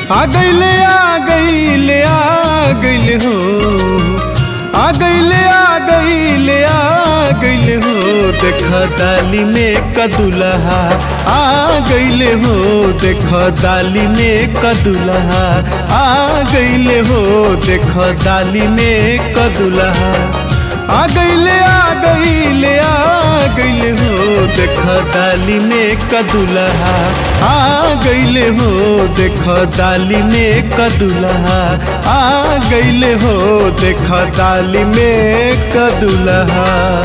आ गईले आ गईले आ गईले हो आ गईले आ गईले आ गईले हो देख डाली में कदुलहा आ गईले हो देख डाली में कदुलहा आ गईले हो देख डाली में कदुलहा आ गईले आ गईले आ गईले हो देख डाली में कदुलहा आ गईले हो देख डाली में कदुलहा आ गईले हो देख डाली में कदुलहा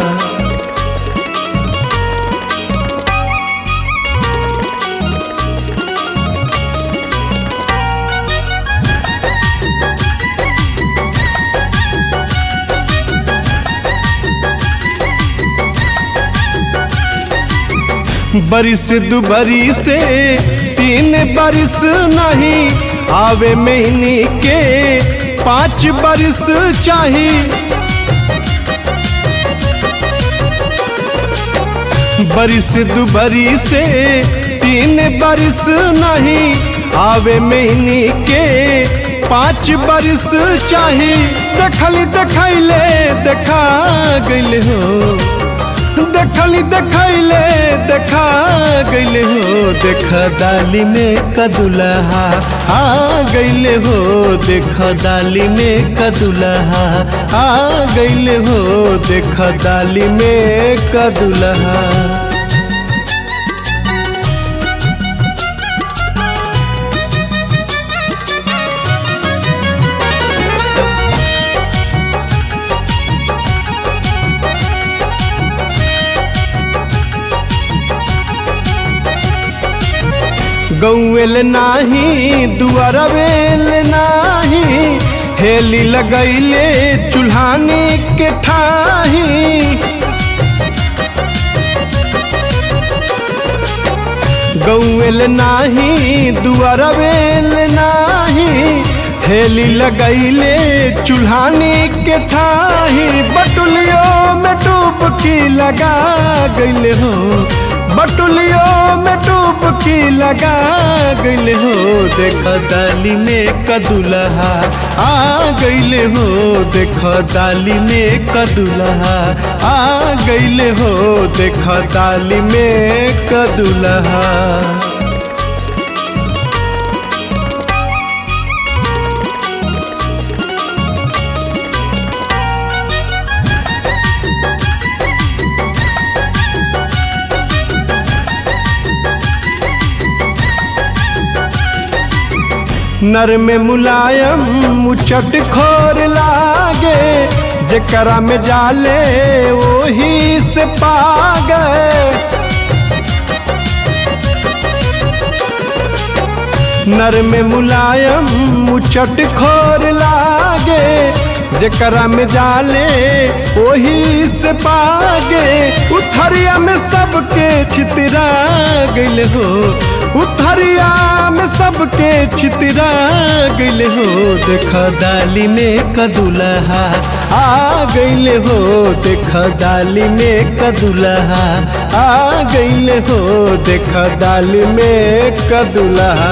बरिस दुबरी से तीन बरिस नहीं आवे महीने के पाँच बरिस चाही बरिस दुबरी से तीन बरिस नहीं आवे महीने के पाँच बरिस चाही देखली देखैले देखा गइल हो देखली देखैले देखा गईले हो देख दाली में कदुलहा आ गईले हो देख दाली में कदुलहा आ गईले हो देख दाली में कदुलहा गौवेल नाही दुआरवेल नाही हेली लगैले चूल्हानी के ठाही गौवेल नाही दुआरवेल नाही हेली लगैले चूल्हानी के ठाही बटुलियो में डुबकी लगा गईले हो बटुलियो में डुबकी लगा गईले हो देख दाली में कदुलहा आ गईले हो देख दाली में कदुलहा आ गईले हो देख दाली में कदुलहा नर में मुलायम मुचट खोर लागे जकरा में जाले वही से पागे नर में मुलायम मुचट खोर लागे जकरा में जाले वही से पागे उथरिया में सबके छितरा गइल हो उथरिया में सबके छितरा गइल हो देख दाली में कदुलहा आ गइल हो देख दाली में कदुलहा आ गइल हो देख दाली में कदुलहा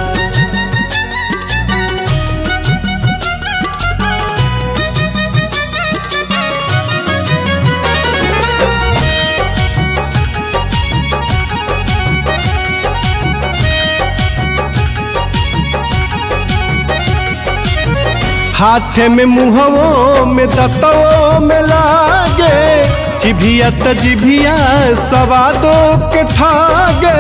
हाथे में मुहवो में दतवो में लागे जिभिया त जिभिया सवादो के ठागे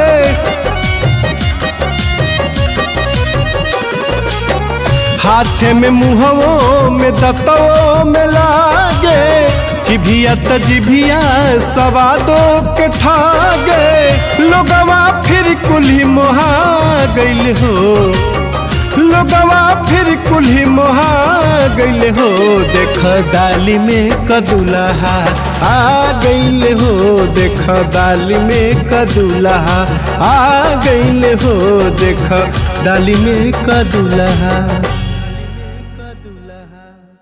हाथे में मुहवो में दतवो में लागे जिभिया त जिभिया सवादो के ठागे लोगवा फिर कुल्ही मोहा गइल हो लोगवा फिर कुल्ही मोहा गइल हो देख दाली में कदुलहा आ गइल हो देख दाली में कदुलहा आ गइल हो देख दाली में कदुलहा